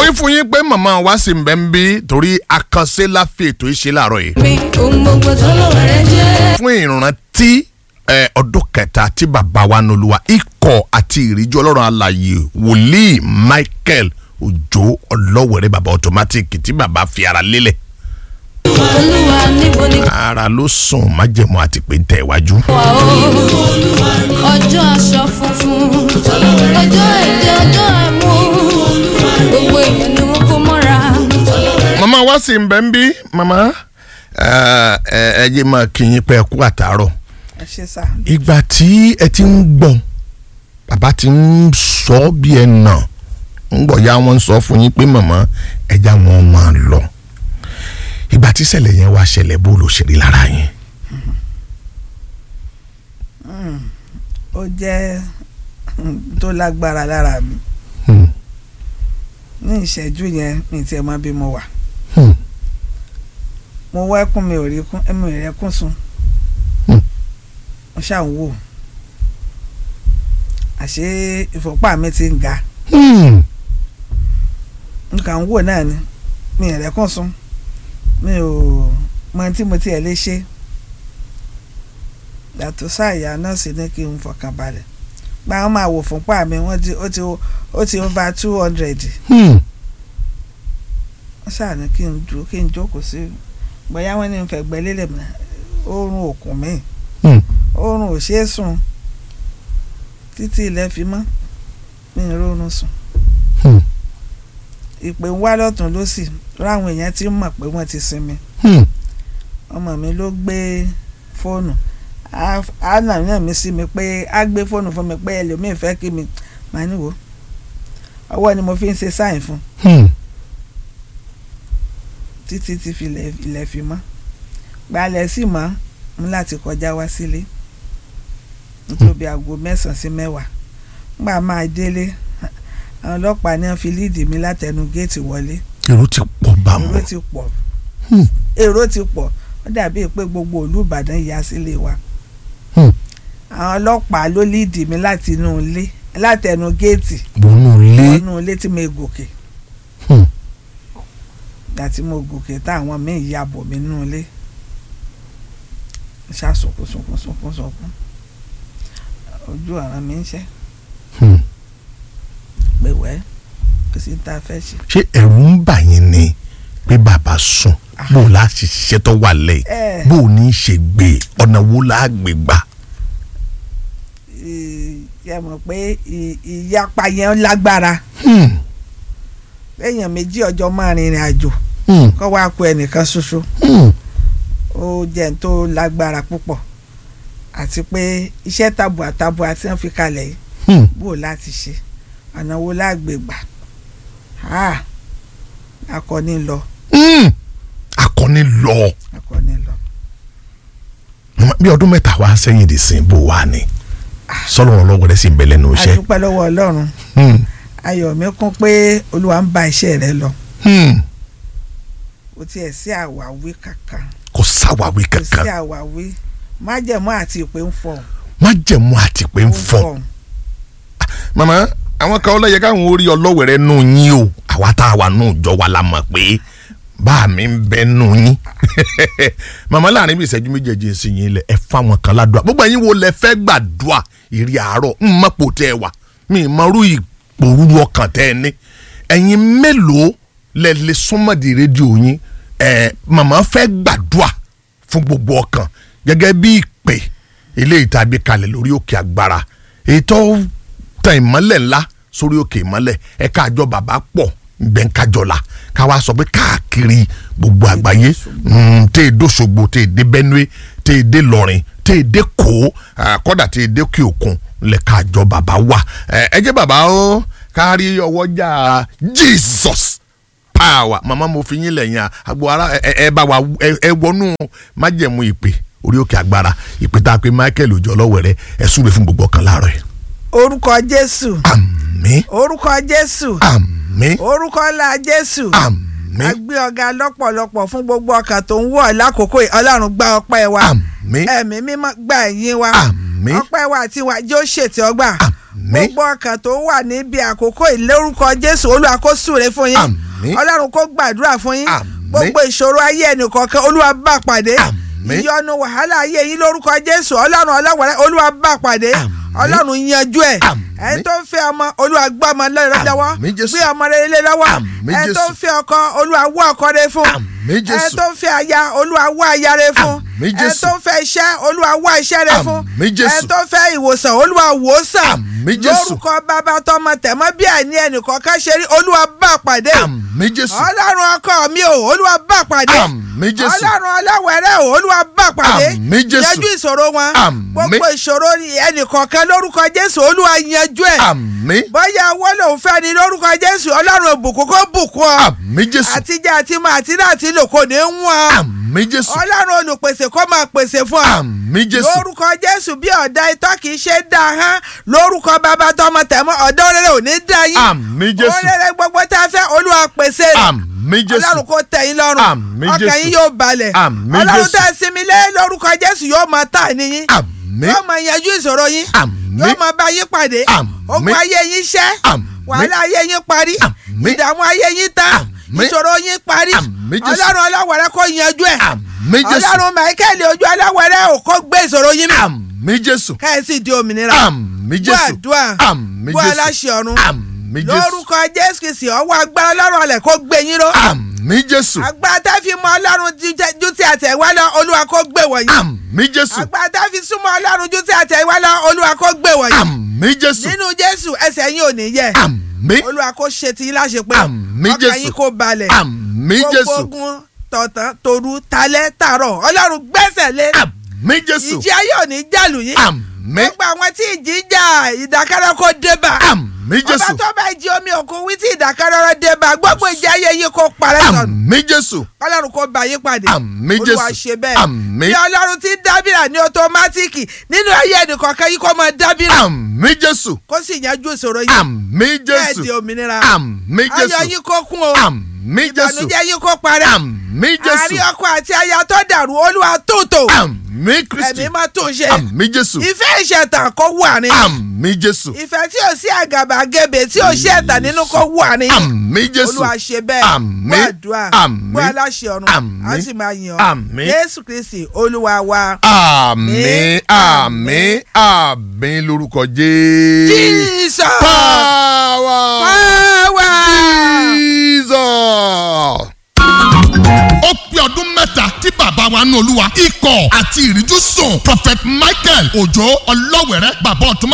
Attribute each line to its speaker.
Speaker 1: wí fún yín pé màmá wa sì ń bẹ́ ń bí torí àkànṣe la fi ètò yìí ṣe láàárọ̀ yìí.
Speaker 2: mi ohun gbogbo tó lọ́wọ́ rẹ jẹ́.
Speaker 1: fún ìrántí ẹ, ọdún kẹta tí bàbá wa nolúwa ikọ̀ àti ìríjú ọlọ́run alààyè wòlíì michael òjò ọlọ́wẹ̀rẹ́ bàbá automatic tí bàbá fi ara lélẹ̀
Speaker 2: olúwa níbo ni
Speaker 1: ara ló sùn májẹ̀mú àti pé ń tẹ̀ iwájú.
Speaker 2: wà ó. ọjọ́ aṣọ funfun ọjọ́ èdè ọjọ́ ẹ̀mú gbogbo èèyàn ni wọ́n kó mọ́ra.
Speaker 1: màmá wa sì ń bẹ́ ń bí màmá ẹ ẹ ẹ jẹ́ máa kí yín pé ẹ kú àtàárọ̀
Speaker 3: ẹ ṣe sá
Speaker 1: ìgbà tí ẹ ti ń gbọ́ bàbá ti ń sọ bí ẹ nà ń gbọ́ ya wọn ń sọ fún yín pé màmá ẹja wọn máa lọ ìgbà tí ìṣẹ̀lẹ̀ yẹn wá ṣẹlẹ̀ bó ló ṣe rí lára yín.
Speaker 3: ó jẹ́ tó lágbára lára mi
Speaker 1: Hmm.
Speaker 3: ní ìṣẹ́jú yẹn mi tiẹ̀ mọ bí mo wà
Speaker 1: Hmm.
Speaker 3: mo wá ẹkún mi ò rí kún ẹmi rẹ kún sun
Speaker 1: Hmm.
Speaker 3: mo ṣáà ń wò àṣé ìfọ̀pá mi ti ń ga
Speaker 1: Hmm.
Speaker 3: nǹkan ń wò náà ni mi rẹ kún sun mi ò mọ tí mo tiẹ̀ lè ṣe yàtọ̀ sáàyà nọ́ọ̀sì ní kí n fọkàn balẹ̀ gba wọn máa wò fúnpá mi wọ́n ti ó ti ó ti over two hundred
Speaker 1: Hmm.
Speaker 3: wọ́n ṣáà ní kí n dúró kí n jókòó sí bóyá wọ́n ní n fẹ̀gbẹ́ lélẹ̀ mọ́ oorun òkun mi
Speaker 1: Hmm.
Speaker 3: oorun ò ṣeé sùn títí ilẹ̀ fi mọ́ mi ì rórun sùn
Speaker 1: Hmm.
Speaker 3: ìpè ń wá lọ́tún lọ́sì ráwọn èèyàn ti ń mọ̀ pé wọ́n ti sinmi
Speaker 1: Hmm.
Speaker 3: ọmọ mi ló gbé fóònù á á nà náà mi sí mi pé á gbé fóònù fún mi pé ẹlòmíì fẹ́ kí mi màá níwò ọwọ́ ni mo fi ń ṣe sáìn fún
Speaker 1: Hmm.
Speaker 3: títí tí fi ilẹ̀ ilẹ̀ fi mọ́ gbalẹ̀ sì mọ́ mú láti kọjá wá sílé nítorí aago mẹ́sàn-án sí mẹ́wàá nígbà máa délé àwọn ọlọ́pàá ní wọ́n fi líìdì mi látẹnu géètì wọlé
Speaker 1: èrò ti pọ̀ bá
Speaker 3: èrò
Speaker 1: wọn.
Speaker 3: ti pọ̀
Speaker 1: Hmm.
Speaker 3: èrò ti pọ̀ ó dàbí pé gbogbo ìlú Ìbàdàn ya sílé wa
Speaker 1: Hmm.
Speaker 3: àwọn ọlọ́pàá ló líìdì mi láti inú ilé látẹnu géètì
Speaker 1: wọnú ilé.
Speaker 3: wọnú ilé tí mo gòkè
Speaker 1: Hmm.
Speaker 3: ìgbà tí mo gòkè táwọn míì ya bọ̀ mí nínú ilé ṣá sunkún sunkún sunkún sunkún ojú ọ̀ràn mi ń ṣẹ́
Speaker 1: Hmm.
Speaker 3: pé wẹ́ kò sí tá a fẹ́ ṣe.
Speaker 1: ṣé ẹ̀rù ń bà yín ni pé bàbá sùn bó o la ṣiṣẹ́ tó wà lẹ́yìn
Speaker 3: ẹ
Speaker 1: bó o ní í ṣe gbé ọ̀nà wo la gbé gbà.
Speaker 3: yẹ mọ̀ pé ì- ìyapa yẹn lágbára
Speaker 1: Hmm.
Speaker 3: èèyàn méjì ọjọ́ máa rìnrìn àjò
Speaker 1: Hmm.
Speaker 3: kọ́ wá kó ẹnìkan ṣoṣo
Speaker 1: Hmm.
Speaker 3: ó jẹ́ n tó lágbára púpọ̀ àti pé iṣẹ́ tabua tabua tí wọ́n fi kalẹ̀ yìí
Speaker 1: Hmm.
Speaker 3: bó o láti ṣe ọ̀nà wo lágbègbà Ah, akọni lọ
Speaker 1: Hmm. akọni lọ
Speaker 3: akọni lọ
Speaker 1: bí ọdún mẹ́ta wá sẹ́yìn dì sí bó wà ní sọlọ́run ọlọ́wọ́ rẹ̀ sì ń bẹ lẹ́nu iṣẹ́.
Speaker 3: adúpẹ́ lọ́wọ́ ọlọ́run
Speaker 1: Hmm.
Speaker 3: ayọ̀ mi kún pé olúwa ń bá iṣẹ́ rẹ lọ
Speaker 1: Hmm.
Speaker 3: kò tiẹ̀ sí àwáwí kankan
Speaker 1: kò sáwàwí
Speaker 3: kò sí
Speaker 1: kankan
Speaker 3: àwáwí májẹ̀mú àti ìpè ń fọ̀
Speaker 1: má jẹ̀mú àti pé ń fọ́. màmá àwọn kan ọlọ́yẹ káwọn orí ọlọ́wẹ̀rẹ́ nù yín o àwa tá a wà nù jọ wa la mọ̀ pé bá mi ń bẹ nù yín màmá láàrin bí ìṣẹ́jú méjèèjì sí yín lẹ ẹ fáwọn kan ládùúgbà gbogbo ẹ̀yin wo lẹ fẹ́ gbàdúrà ìrì àárọ̀ ń mọ̀pọ̀ tẹ́ ẹ wà mi ì mọ̀rú ìpòrúru ọkàn tẹ́ ẹ ní ẹ̀yin mélòó lẹ lè súnmọ́dì rédíò yín ẹ màmá fẹ́ gbàdúrà fún gbogbo ọkàn gẹ́gẹ́ bí ìpè eléyìí tàbí kalẹ̀ lórí òkè agbára ètò tan ìmọ́lẹ̀ ńlá sórí òkè ìmọ́lẹ̀ ẹ̀ka àjọ bàbá pọ̀ gbẹ̀ǹkájọ́la ká wá sọ pé káàkiri gbogbo àgbáyé mm, tẹ́ ẹ dóṣogbo tẹ́ ẹ dé Benue tẹ́ ẹ dé lọ́rin tẹ́ ẹ dé kó kọ́dà tẹ́ ẹ dé kí òkun lẹ́ka àjọ bàbá wà ẹ ẹ jẹ́ bàbá ó kárí ọwọ́jà Jesus power màmá mo fi yín lẹ́yìn àgbo ara ẹ ẹ bá wa ẹ ẹ wọnú májẹ̀mú ìpè orí òkè agbára ìpè tá a pe Michael òjò ọlọ́wẹ̀rẹ́ ẹ súre fún gbogbo ọkàn láàárọ̀ yìí
Speaker 3: orúkọ jésù
Speaker 1: àmín
Speaker 3: orúkọ jésù
Speaker 1: àmín
Speaker 3: orúkọ ńlá jésù a
Speaker 1: àmín
Speaker 3: gbé ọ̀gá lọ́pọ̀lọpọ̀ fún gbogbo ọkàn tó ń wọ̀ lákòókò yìí ọlọ́run gba ọpẹ́ wa
Speaker 1: àmín
Speaker 3: ẹ̀mí mímọ́ gba ẹ̀yìn wa
Speaker 1: àmín
Speaker 3: ọpẹ́ wa àti wa yóò ṣètì ọgbà
Speaker 1: àmín
Speaker 3: gbogbo ọkàn tó wà níbi àkókò ìlórúkọ jésù olúwa kó súre fún yín
Speaker 1: Àmín.
Speaker 3: ọlọ́run kó gbàdúrà fún yín
Speaker 1: Àmín.
Speaker 3: gbogbo ìṣòro ayé ẹnìkọ̀ọ̀kan olúwa bá pàdé
Speaker 1: Àmín.
Speaker 3: ìyọnu wàhálà ayé yín lórúkọ jésù ọlọ́run ọlọ́wẹ̀rẹ́ olúwa bá pàdé
Speaker 1: Àmín.
Speaker 3: ọlọ́run yanjú ẹ̀
Speaker 1: Àmín.
Speaker 3: ẹni tó ń fẹ́ ọmọ olúwa gbọ́ ọmọ lọ́wọ́ lọ́wọ́
Speaker 1: Àmín, Jésù.
Speaker 3: gbé ọmọ rere lé lọ́wọ́
Speaker 1: Àmín,
Speaker 3: ẹni tó
Speaker 1: Jésù.
Speaker 3: ń fẹ́ ọkọ olúwa wá ọkọ rere fún
Speaker 1: Àmín, Jésù.
Speaker 3: ẹni tó ń fẹ́ aya olúwa wá aya rere fún
Speaker 1: Àmín,
Speaker 3: ẹni
Speaker 1: Jésù.
Speaker 3: tó ń fẹ́ iṣẹ́ olúwa wá iṣẹ́ rere fún
Speaker 1: Àmín, Jésù.
Speaker 3: ẹni tó ń fẹ́ ìwòsàn olúwa wò ó sàn
Speaker 1: Àmín, Jésù.
Speaker 3: lórúkọ bàbá tọmọ tẹ̀mọ́ bí àìní ẹnìkọ̀ọ̀kan ṣe rí olúwa bá pàdé
Speaker 1: àmín jésù
Speaker 3: ọlọ́run ọkọ mi ò olúwa bá pàdé
Speaker 1: Àmín, Jésù.
Speaker 3: ọlọ́run ọlọ́wẹ̀rẹ́ ò olúwa bá pàdé
Speaker 1: Àmín, Jésù.
Speaker 3: yanjú ìṣòro wọn
Speaker 1: Àmín.
Speaker 3: gbogbo ìṣòro ẹnìkọ̀ọ̀kan lórúkọ jésù olúwa yanjú ẹ̀
Speaker 1: àmín
Speaker 3: bóyá owó lòun fẹ́ ni lórúkọ jésù ọlọ́run ìbùkún kó bùkún ọ
Speaker 1: àmín jésù
Speaker 3: àtijọ́ àti mọ àti náà ti lò kò ní ń wọ́n
Speaker 1: àmín jésù
Speaker 3: ọlọ́run olùpèsè kó máa pèsè fún ọ
Speaker 1: àmín jésù
Speaker 3: lórúkọ jésù bí ọ̀dà itọ́ kì í ṣe dá a hán lórúkọ bàbá tọmọ tẹ̀mọ́ ọ̀dọ́ rere ò ní dá yín
Speaker 1: àmín jésù
Speaker 3: orere gbogbo tá a fẹ́ olúwa pèsè rẹ̀
Speaker 1: àmín jésù
Speaker 3: ọlọ́run kò tẹ̀ yín lọ́rùn
Speaker 1: Àmín,
Speaker 3: ọkàn
Speaker 1: Jésù.
Speaker 3: yín yóò balẹ̀
Speaker 1: Àmín,
Speaker 3: ọlọ́run
Speaker 1: Jésù.
Speaker 3: tẹ̀ sinmi lé lórúkọ jésù yóò máa tà níyìn
Speaker 1: àmín
Speaker 3: yóò máa yanjú ìṣòro yín
Speaker 1: Àmín.
Speaker 3: yóò máa bá yín pàdé
Speaker 1: Àmín.
Speaker 3: ogun ayé yín ṣẹ́
Speaker 1: Àmín.
Speaker 3: wàhálà ayé yín parí
Speaker 1: Àmín.
Speaker 3: ìdààmú ayé yín tán
Speaker 1: Àmín.
Speaker 3: ìṣòro yín parí
Speaker 1: Àmín, Jésù.
Speaker 3: ọlọ́run ọlọ́wẹ̀rẹ́ kó yanjú ẹ̀
Speaker 1: àmín jésù
Speaker 3: ọlọ́run michael ojú aláwẹ̀rẹ́ ò kó gbé ìṣòro yín mi
Speaker 1: àmín jésù
Speaker 3: káyọ̀sí di òmìnira
Speaker 1: àmín
Speaker 3: gbọ́
Speaker 1: jésù
Speaker 3: àdúrà
Speaker 1: àmín
Speaker 3: gbọ́
Speaker 1: jésù
Speaker 3: aláṣẹ ọ̀run
Speaker 1: àmín jésù
Speaker 3: lórúkọ jésù kìsì ọwọ́ agbára ọlọ́run ọ̀lẹ̀ kó gbé yín ró
Speaker 1: àmín jésù
Speaker 3: agbára tá fi mọ ọlọ́run ju- ju ti àtẹ̀wá lọ olúwa kó gbé wọ̀nyí
Speaker 1: àmín jésù
Speaker 3: agbára tá fi súnmọ́ ọlọ́run ju ti àtẹ̀wá lọ olúwa kó gbé wọ̀nyí
Speaker 1: àmín jésù
Speaker 3: nínú jésù ẹsẹ̀ yín ò ní yẹ̀
Speaker 1: àmín
Speaker 3: olúwa kó ṣe ti yín láṣepé
Speaker 1: Àmín,
Speaker 3: ọkàn
Speaker 1: Jésù.
Speaker 3: yín kó balẹ̀
Speaker 1: àmín
Speaker 3: gbogbo
Speaker 1: jésù
Speaker 3: ogun tọ̀tàn tòru talẹ́ tààrọ̀ ọlọ́run gbẹ́sẹ̀ lé
Speaker 1: àmín jésù
Speaker 3: ìjì ayé ò ní jàlù yín
Speaker 1: àmín
Speaker 3: gbogbo àwọn tí ìjì ń jà ìdákẹ́rẹ́ kó dé bá
Speaker 1: àmín
Speaker 3: ọba
Speaker 1: jésù
Speaker 3: tó bá ìjì omi òkun wí tí ìdákẹ́rẹ́ dé bá gbogbo ìjì ayé yín kó parẹ́ sọnù
Speaker 1: àmín jésù
Speaker 3: ọlọ́run kó bá yín pàdé
Speaker 1: Àmín,
Speaker 3: olúwa
Speaker 1: Jésù.
Speaker 3: ṣe bẹ́ẹ̀
Speaker 1: Àmín.
Speaker 3: bí ọlọ́run ti ń dábìrà ní ọtọmátìkì nínú ayé ẹnìkọ̀ọ̀kan yín kó máa dábìrà
Speaker 1: àmín jésù
Speaker 3: kó sì yanjú ìṣòro yín
Speaker 1: àmín
Speaker 3: bẹ́ẹ̀ di
Speaker 1: jésù
Speaker 3: òmìnira
Speaker 1: àmín
Speaker 3: ayọ̀
Speaker 1: jésù
Speaker 3: yín kó kún o
Speaker 1: àmín jésù
Speaker 3: ìbànújẹ́ yín kó parẹ́
Speaker 1: àmín jésù
Speaker 3: àárín ọkọ àti aya tó dàrú olúwa tútò
Speaker 1: àmín kristi
Speaker 3: ẹ̀mí máa tún ṣe
Speaker 1: àmín jésù
Speaker 3: ìfẹ́ ìṣẹ̀tàn kó wà ní
Speaker 1: àmín jésù
Speaker 3: ìfẹ́ tí ò sí àgàbàgebè tí ò sí ẹ̀tàn nínú kó wà ní
Speaker 1: àmín jésù
Speaker 3: olúwa ṣe bẹ́ẹ̀
Speaker 1: Àmín.
Speaker 3: gbọ́ àdúrà
Speaker 1: Àmín.
Speaker 3: gbọ́ aláṣẹ ọ̀run
Speaker 1: Àmín.
Speaker 3: á sì máa yàn
Speaker 1: Àmín.
Speaker 3: jésù kristi olúwa wa.
Speaker 1: àmín àmín àmín lórúkọ jésù.
Speaker 3: jesus
Speaker 1: power
Speaker 3: power.
Speaker 1: jesus.
Speaker 4: ó pé ọdún mẹ́ta tí bàbá wa nù olúwa ikọ̀ àti ìríjú sùn prophet michael òjò ọlọ́wẹ̀rẹ́ bàbá ọ̀túnmá